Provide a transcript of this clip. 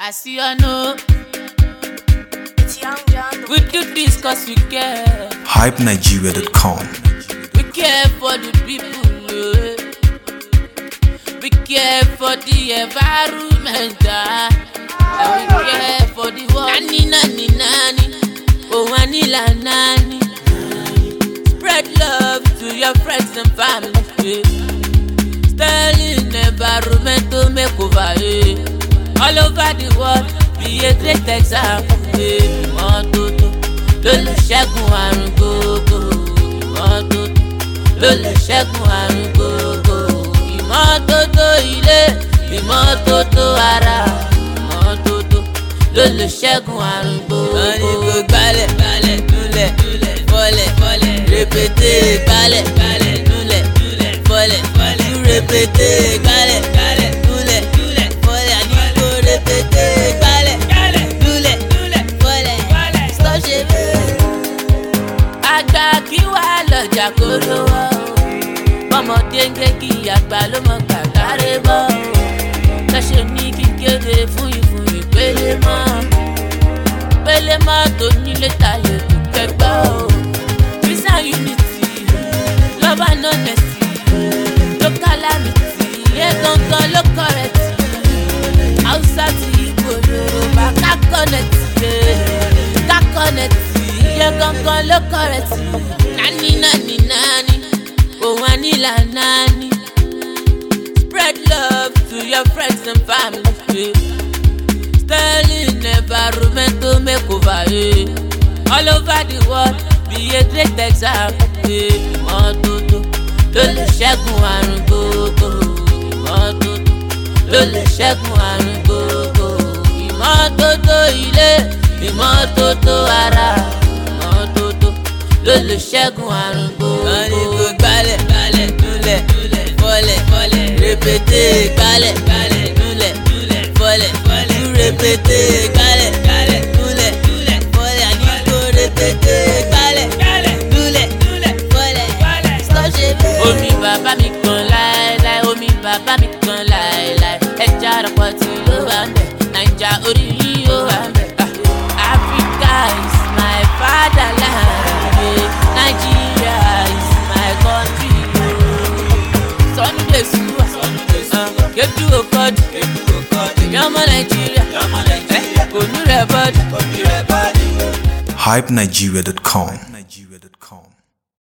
I see I know It's Young John. we do this cause we care. hypenigeria.com. We care for the people. eh. We care for the environment. ah. And we care for the world. Nani, nani, nani. Oh, Anila, nani. Spread love to your friends and family. eh. Sterling environmental makeover. eh. All over the world, be a great example. eh. Ìmọ́tótó ló lè ṣẹ́gun àrùn gbogbo. Ìmọ́tótó ló lè ṣẹ́gun àrùn gbogbo. Ìmọ́tótó ilé, ìmọ́tótó ara. Ìmọ́tótó ló lè ṣẹ́gun àrùn gbogbo. wọ́n ní kó gbálẹ̀ gbálẹ̀ núlẹ̀ núlẹ̀ fọlẹ̀ fọlẹ̀ rẹpẹtẹ gbálẹ̀ gbálẹ̀ núlẹ̀ núlẹ̀ fọlẹ̀ fọlẹ̀ rẹpẹtẹ gbálẹ̀ gbálẹ̀ núlẹ̀ núlẹ̀ fọlẹ̀ àní kó rẹpẹtẹ gbálẹ̀ gbálẹ̀ núlẹ̀ núlẹ̀ fọlẹ̀ sọ́ṣẹ́ bẹ́ẹ̀. àgbà kí wàá lọ́jà kó lówó ọmọdé ń gé kí àgbà ló mọ kàkáré bọ́ lọ́sẹ̀ ní kíkéde fún ìfún ìpele mọ́ pele mọ́ tó nílé tayé tó kẹgbọ́ o peace and unity love and honesty local amity yẹ gangan ló kọrẹ́tì hausa ti igbo yorùbá ká kọ́nẹ̀tì ká kọ́nẹ̀tì yẹ gangan ló kọrẹ́tì nání nání nání òun ànílà nání spread love to your friends and family. Yeah. Sterling environmental makeover. Yeah. All over the world, be a great example. Yeah. Ìmọ́tótó ló lè ṣẹ́gun àrùn gbogbo. Ìmọ́tótó ló lè ṣẹ́gun àrùn gbogbo. Ìmọ́tótó ilé, ìmọ́tótó ara. Ìmọ́tótó ló lè ṣẹ́gun àrùn gbogbo. wọ́n ní kó gbálẹ̀ gbálẹ̀ núlẹ̀ núlẹ̀ fọlẹ̀ fọlẹ̀ rẹpẹtẹ gbálẹ̀ gbálẹ̀ núlẹ̀ núlẹ̀ fọlẹ̀ fọlẹ̀ rẹpẹtẹ gbálẹ̀ gbálẹ̀ núlẹ̀ núlẹ̀ fọlẹ̀ àní kó rẹpẹtẹ gbálẹ̀ gbálẹ̀ núlẹ̀ núlẹ̀ fọlẹ̀ sọ́ṣẹ́ bẹ́ẹ̀. omi bàbá mi kan láéláé omi bàbá mi kan láéláé ẹja àrọ̀pọ̀ tí ló wà ń bẹ̀ naija orí yìí ó wà ń bẹ̀. Ah, Africa is my fatherland. yeah. Nigeria is my country. Sunday Suwa, uh, Ketu Okodi, Yọmọ Nàìjíríà, Onú rẹ̀ bọ́dù. hypenigeria.com.